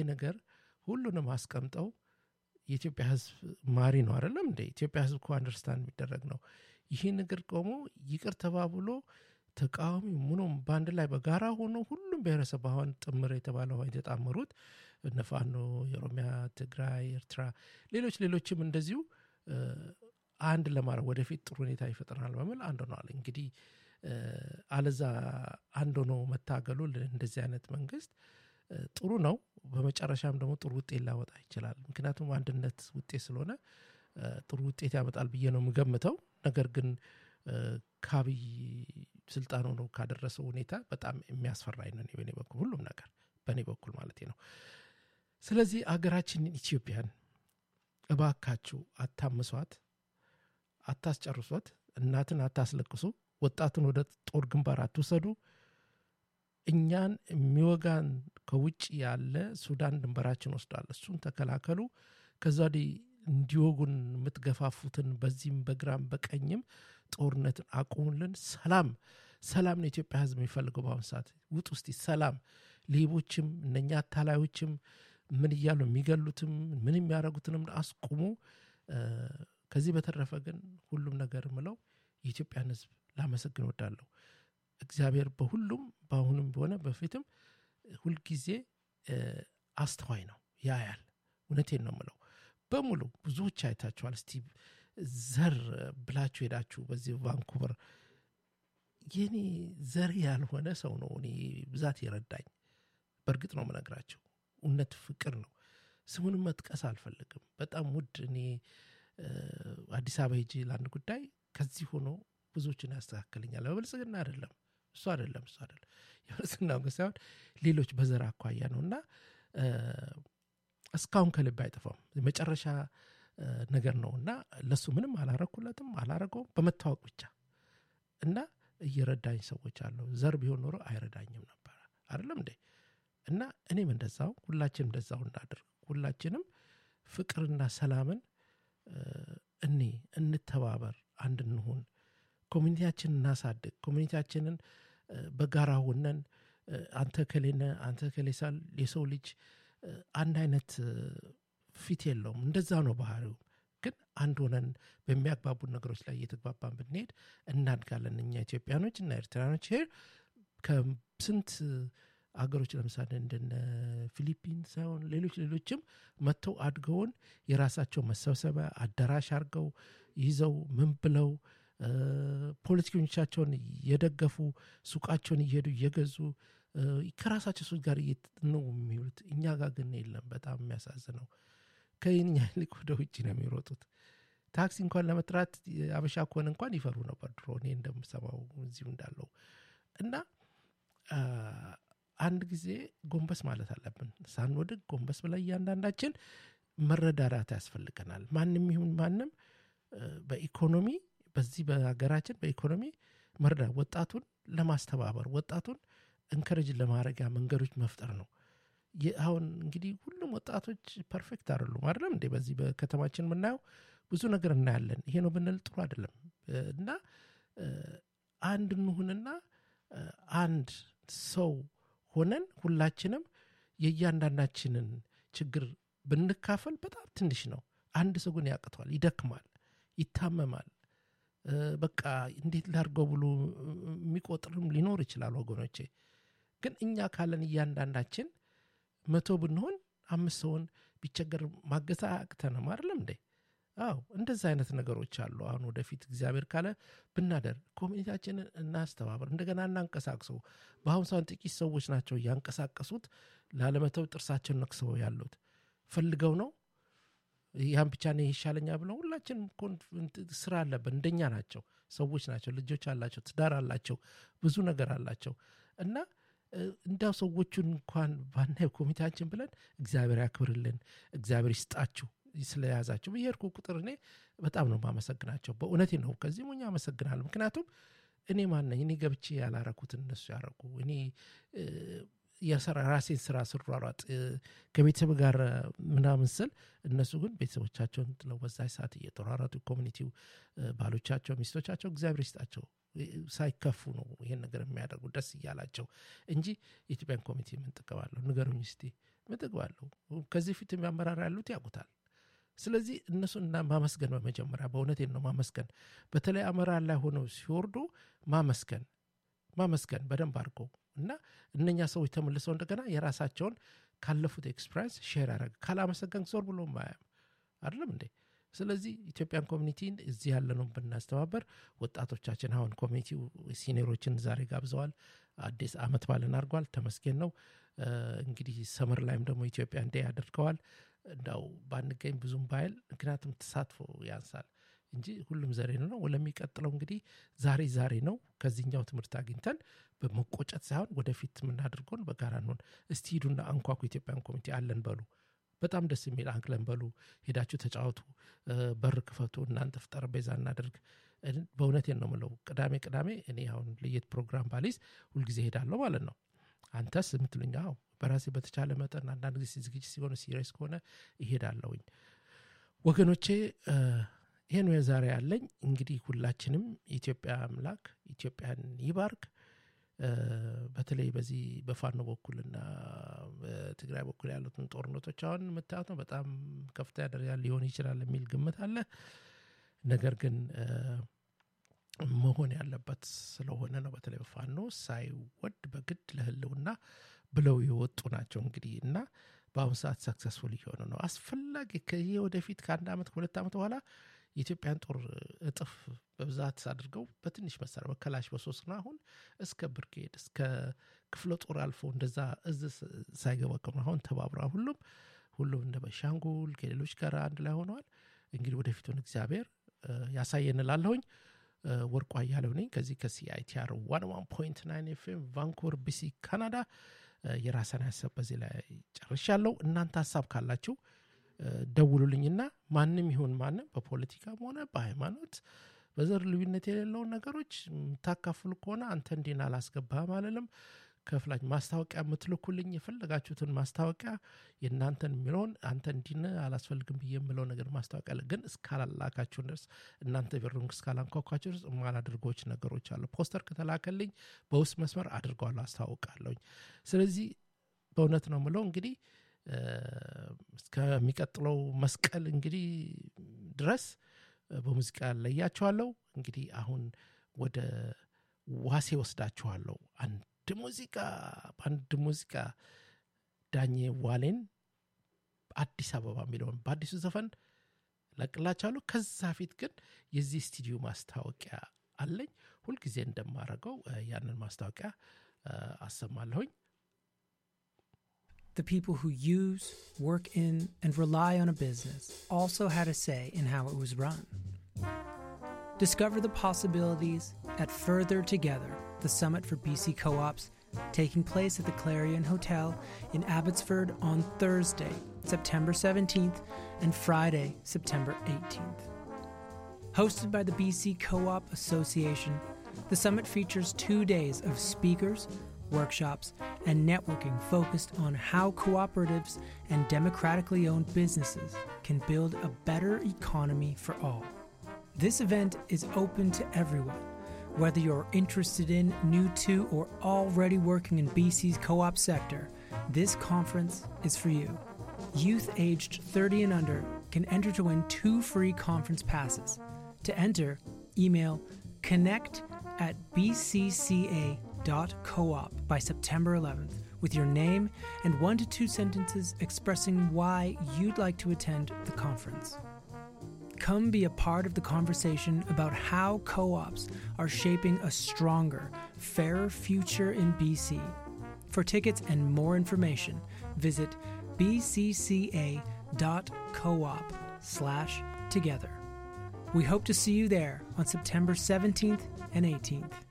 ነገር ሁሉንም አስቀምጠው የኢትዮጵያ ህዝብ ማሪ ነው አይደለም እንደ ኢትዮጵያ ህዝብ እኮ አንደርስታንድ የሚደረግ ነው ይህ ነገር ቆሞ ይቅር ተባብሎ ተቃዋሚ ምኖም በአንድ ላይ በጋራ ሆኖ ሁሉም ብሔረሰብ አሁን ጥምር የተባለው የተጣመሩት እነፋኖ የኦሮሚያ ትግራይ ኤርትራ ሌሎች ሌሎችም እንደዚሁ አንድ ለማድረግ ወደፊት ጥሩ ሁኔታ ይፈጥረናል በሚል አንድ ሆነዋል እንግዲህ አለዛ አንድ ሆኖ መታገሉ እንደዚህ አይነት መንግስት ጥሩ ነው በመጨረሻም ደግሞ ጥሩ ውጤት ላወጣ ይችላል ምክንያቱም አንድነት ውጤት ስለሆነ ጥሩ ውጤት ያመጣል ብዬ ነው የምገምተው ነገር ግን ከአብይ ስልጣን ሆኖ ካደረሰው ሁኔታ በጣም የሚያስፈራኝ ነው በእኔ በኩል ሁሉም ነገር በእኔ በኩል ማለት ነው ስለዚህ አገራችንን ኢትዮጵያን እባካችሁ አታምሷት አታስጨርሷት እናትን አታስለቅሱ ወጣትን ወደ ጦር ግንባር አትውሰዱ እኛን የሚወጋን ከውጭ ያለ ሱዳን ድንበራችን ወስዷል እሱን ተከላከሉ ከዛ ወዲህ እንዲወጉን የምትገፋፉትን በዚህም በግራም በቀኝም ጦርነትን አቁሙልን ሰላም ሰላም ነው የኢትዮጵያ ህዝብ የሚፈልገው በአሁኑ ሰዓት ውጥ ውስጥ ሰላም ሌቦችም እነኛ አታላዮችም ምን እያሉ የሚገሉትም ምን የሚያደረጉትንም አስቁሙ ከዚህ በተረፈ ግን ሁሉም ነገር ምለው የኢትዮጵያን ህዝብ ላመሰግን ወዳለሁ እግዚአብሔር በሁሉም በአሁኑም ሆነ በፊትም ሁልጊዜ አስተዋይ ነው ያያል እውነቴን ነው ምለው በሙሉ ብዙዎች አይታችኋል እስቲ ዘር ብላችሁ ሄዳችሁ በዚህ ቫንኩቨር የኔ ዘር ያልሆነ ሰው ነው እኔ ብዛት የረዳኝ በእርግጥ ነው ምነግራቸው እውነት ፍቅር ነው ስሙንም መጥቀስ አልፈልግም በጣም ውድ እኔ አዲስ አበባ ሄጂ ለአንድ ጉዳይ ከዚህ ሆኖ ብዙዎችን ያስተካክልኛል በብልጽግና አይደለም እሱ አይደለም እሱ አይደለም የብልጽግና ሳይሆን ሌሎች በዘር አኳያ ነው እና እስካሁን ከልብ አይጠፋም የመጨረሻ ነገር ነው እና ለሱ ምንም አላረኩለትም አላረገውም በመታወቅ ብቻ እና እየረዳኝ ሰዎች አለው ዘር ቢሆን ኖሮ አይረዳኝም ነበረ አይደለም እንዴ እና እኔም እንደዛው ሁላችንም እንደዛው እናድርግ ሁላችንም ፍቅርና ሰላምን እኔ እንተባበር አንድ እንሁን ኮሚኒቲያችንን እናሳድግ ኮሚኒቲያችንን በጋራ ሆነን አንተ ከሌነ አንተ ከሌሳል የሰው ልጅ አንድ አይነት ፊት የለውም እንደዛ ነው ባህሪው ግን አንድ ሆነን በሚያግባቡን ነገሮች ላይ እየተግባባን ብንሄድ እናድጋለን እኛ ኢትዮጵያኖች እና ኤርትራኖች ሄር ከስንት አገሮች ለምሳሌ እንደነ ፊሊፒን ሳይሆን ሌሎች ሌሎችም መጥተው አድገውን የራሳቸው መሰብሰቢያ አዳራሽ አድርገው ይዘው ምን ብለው ፖለቲከኞቻቸውን እየደገፉ ሱቃቸውን እየሄዱ እየገዙ ከራሳቸው ሰዎች ጋር ነው የሚውሉት እኛ ጋር ግን የለም በጣም የሚያሳዝነው ከኛ ይልቅ ወደ ውጭ ነው የሚሮጡት ታክሲ እንኳን ለመጥራት አበሻ ከሆነ እንኳን ይፈሩ ነበር ድሮ እኔ እንደምሰማው እዚሁ እንዳለው እና አንድ ጊዜ ጎንበስ ማለት አለብን ሳንወድቅ ጎንበስ ብላ እያንዳንዳችን መረዳዳት ያስፈልገናል ማንም ይሁን ማንም በኢኮኖሚ በዚህ በሀገራችን በኢኮኖሚ መርዳ ወጣቱን ለማስተባበር ወጣቱን እንከረጅ ለማድረጊያ መንገዶች መፍጠር ነው አሁን እንግዲህ ሁሉም ወጣቶች ፐርፌክት አይደሉም አይደለም እንዴ በዚህ በከተማችን የምናየው ብዙ ነገር እናያለን ይሄ ነው ብንል ጥሩ አይደለም እና አንድ እንሁንና አንድ ሰው ሆነን ሁላችንም የእያንዳንዳችንን ችግር ብንካፈል በጣም ትንሽ ነው አንድ ሰው ግን ያቅተዋል ይደክማል ይታመማል በቃ እንዴት ላርገው ብሎ የሚቆጥርም ሊኖር ይችላል ወገኖቼ ግን እኛ ካለን እያንዳንዳችን መቶ ብንሆን አምስት ሰውን ቢቸገር ማገዛ አቅተንም አይደለም እንዴ አዎ እንደዚ አይነት ነገሮች አሉ አሁን ወደፊት እግዚአብሔር ካለ ብናደር ኮሚኒቲያችንን እናስተባበር እንደገና እናንቀሳቅሰው በአሁኑ ሰን ጥቂት ሰዎች ናቸው እያንቀሳቀሱት ላለመተው ጥርሳቸውን ነክሰው ያሉት ፈልገው ነው ያን ብቻ ነው ይሻለኛ ብለው ሁላችን ስራ አለብን እንደኛ ናቸው ሰዎች ናቸው ልጆች አላቸው ትዳር አላቸው ብዙ ነገር አላቸው እና እንዳው ሰዎቹን እንኳን ባናየው ኮሚቴያችን ብለን እግዚአብሔር ያክብርልን እግዚአብሔር ይስጣችሁ ስለያዛቸው ብሄድኩ ቁጥር እኔ በጣም ነው ማመሰግናቸው በእውነቴ ነው ከዚህ ሞኛ አመሰግናለሁ ምክንያቱም እኔ ማነኝ እኔ ገብቼ ያላረኩትን እነሱ ያረጉ እኔ የሰራ ራሴን ስራ ስሯሯጥ ከቤተሰብ ጋር ምናምን ስል እነሱ ግን ቤተሰቦቻቸውን ጥለው በዛ ሰዓት እየተሯሯጡ ኮሚኒቲው ባሎቻቸው ሚስቶቻቸው እግዚአብሔር ይስጣቸው ሳይከፉ ነው ይሄን ነገር የሚያደርጉ ደስ እያላቸው እንጂ የኢትዮጵያን ኮሚቴ ምን ጥቅማለሁ ንገሩኝ እስቲ ምጥግብ አለው ከዚህ ፊት የሚያመራር ያሉት ያውቁታል ስለዚህ እነሱን እና ማመስገን በመጀመሪያ በእውነቴን ነው ማመስገን በተለይ አመራር ላይ ሆነው ሲወርዱ ማመስገን ማመስገን በደንብ አድርገው እና እነኛ ሰዎች ተመልሰው እንደገና የራሳቸውን ካለፉት ኤክስፒሪንስ ሼር ያደረግ ካላመሰገን ዞር ብሎ ማያም አይደለም እንዴ ስለዚህ ኢትዮጵያን ኮሚኒቲን እዚህ ያለነው ብናስተባበር ወጣቶቻችን አሁን ኮሚኒቲው ሲኒሮችን ዛሬ ጋብዘዋል አዲስ አመት ባልን አድርጓል ተመስገን ነው እንግዲህ ሰመር ላይም ደግሞ ኢትዮጵያ እንዴ ያደርገዋል እንዳው ባንገኝ ብዙም ባይል ምክንያቱም ተሳትፎ ያንሳል እንጂ ሁሉም ዘሬ ነው ለሚቀጥለው እንግዲህ ዛሬ ዛሬ ነው ከዚህኛው ትምህርት አግኝተን በመቆጨት ሳይሆን ወደፊት የምናደርገውን በጋራ እንሆን እስቲ ሂዱና አንኳኩ ኢትዮጵያን ኮሚቴ አለን በሉ በጣም ደስ የሚል አንክለን በሉ ሄዳችሁ ተጫወቱ በር ክፈቱ እናንተ ጠረጴዛ እናደርግ በእውነቴን ነው ምለው ቅዳሜ ቅዳሜ እኔ አሁን ለየት ፕሮግራም ባሊዝ ሁልጊዜ ሄዳለሁ ማለት ነው አንተስ የምትሉኝ አዎ በራሴ በተቻለ መጠን አንዳንድ ጊዜ ዝግጅት ሲሆነ ሲሪየስ ከሆነ ይሄዳለሁኝ ወገኖቼ ይህን ዛሬ ያለኝ እንግዲህ ሁላችንም የኢትዮጵያ አምላክ ኢትዮጵያን ይባርክ በተለይ በዚህ በፋኖ በኩልና በትግራይ በኩል ያሉትን ጦርነቶች አሁን የምታዩት ነው በጣም ከፍተኛ ደረጃ ሊሆን ይችላል የሚል ግምት አለ ነገር ግን መሆን ያለበት ስለሆነ ነው በተለይ በፋኖ ሳይወድ በግድ ለህልውና ብለው የወጡ ናቸው እንግዲህ እና በአሁኑ ሰዓት ሰክሰስፉል እየሆነ ነው አስፈላጊ ከይህ ወደፊት ከአንድ ዓመት ከሁለት ዓመት በኋላ የኢትዮጵያን ጦር እጥፍ በብዛት አድርገው በትንሽ መሳሪያ በከላሽ በሶስት ነው አሁን እስከ ብርጌድ እስከ ክፍለ ጦር አልፎ እንደዛ እዝ ሳይገባ አሁን ተባብረ ሁሉም ሁሉም እንደ በሻንጉል ከሌሎች ጋር አንድ ላይ ሆነዋል እንግዲህ ወደፊቱን እግዚአብሔር ያሳየን ላለሁኝ ወርቋ እያለው ነኝ ከዚህ ከሲአይቲአር ዋን ዋን ፖይንት ናይን ኤፍኤም ቫንኩቨር ቢሲ ካናዳ የራሰን ሀሳብ በዚህ ላይ ጨርሻለሁ እናንተ ሀሳብ ካላችሁ ደውሉልኝና ማንም ይሁን ማንም በፖለቲካም ሆነ በሃይማኖት በዘር ልዩነት የሌለውን ነገሮች የምታካፍሉ ከሆነ አንተ እንዲን አላስገባህም አለልም ከፍላች ማስታወቂያ የምትልኩልኝ የፈለጋችሁትን ማስታወቂያ የእናንተን የሚለውን አንተ እንዲን አላስፈልግም ብዬ የምለው ነገር ማስታወቂያ ግን እስካላላካችሁ ድረስ እናንተ ቢሩን እስካላንኳኳችሁ ድረስ የማላደርጎች ነገሮች አሉ ፖስተር ከተላከልኝ በውስጥ መስመር አድርገዋለሁ አስታውቃለሁኝ ስለዚህ በእውነት ነው ምለው እንግዲህ እስከሚቀጥለው መስቀል እንግዲህ ድረስ በሙዚቃ ለያቸዋለሁ እንግዲህ አሁን ወደ ዋሴ ወስዳችኋለሁ አንድ ሙዚቃ በአንድ ሙዚቃ ዳኜ ዋሌን አዲስ አበባ የሚለውን በአዲሱ ዘፈን ለቅላችኋለሁ ከዛ ፊት ግን የዚህ ስቱዲዮ ማስታወቂያ አለኝ ሁልጊዜ እንደማረገው ያንን ማስታወቂያ አሰማለሁኝ The people who use, work in, and rely on a business also had a say in how it was run. Discover the possibilities at Further Together, the summit for BC co ops, taking place at the Clarion Hotel in Abbotsford on Thursday, September 17th, and Friday, September 18th. Hosted by the BC Co op Association, the summit features two days of speakers, workshops, and networking focused on how cooperatives and democratically owned businesses can build a better economy for all. This event is open to everyone, whether you're interested in, new to, or already working in BC's co op sector. This conference is for you. Youth aged 30 and under can enter to win two free conference passes. To enter, email connect at bcca.coop by September 11th with your name and one to two sentences expressing why you'd like to attend the conference. Come be a part of the conversation about how co ops are shaping a stronger, fairer future in BC. For tickets and more information, visit bcca.coop slash together. We hope to see you there on September 17th and 18th.